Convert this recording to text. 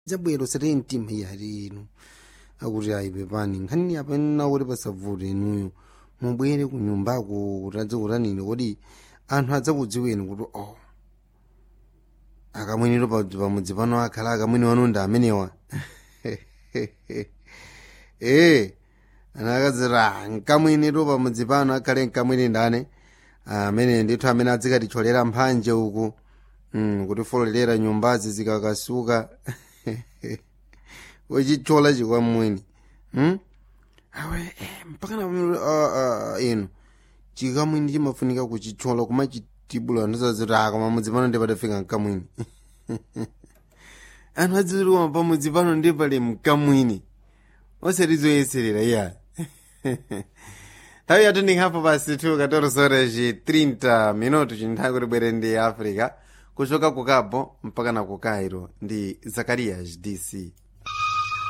zabwero sere mtima yari inu akuti ayi pepani nkhani apena kuti pasavute inuyo mubwere ku nyumbako kutadze kutanini kuti anthu adzakudziweni kuti oh akamwiniro pamudzi pano akhala akamwini wanu ndi amenewa ee ana akadzira nkamwiniro pamudzi pano akhale nkamwini ndane amene ndithu amene adzikatitcholera mphanje uku mm, kutifololera nyumbazi zikakasuka wachitchola chikwamwini hmm? awe eh, mpakana uh, uh, inu chikamwini chimafunika kuchitchola kumachitibula ndizaziti aka pamudzi pano ndipadafika mkamwini anthu adziziriwa pamudzi pano ndipali mkamwini osatizoyeserera iya nthawi yathu ndinghapo pasi 2 14 horas 30 minuto chinthawi kuti bwere ndi africa kuchoka ku cabo mpaka na ku cairo ndi zacarias dc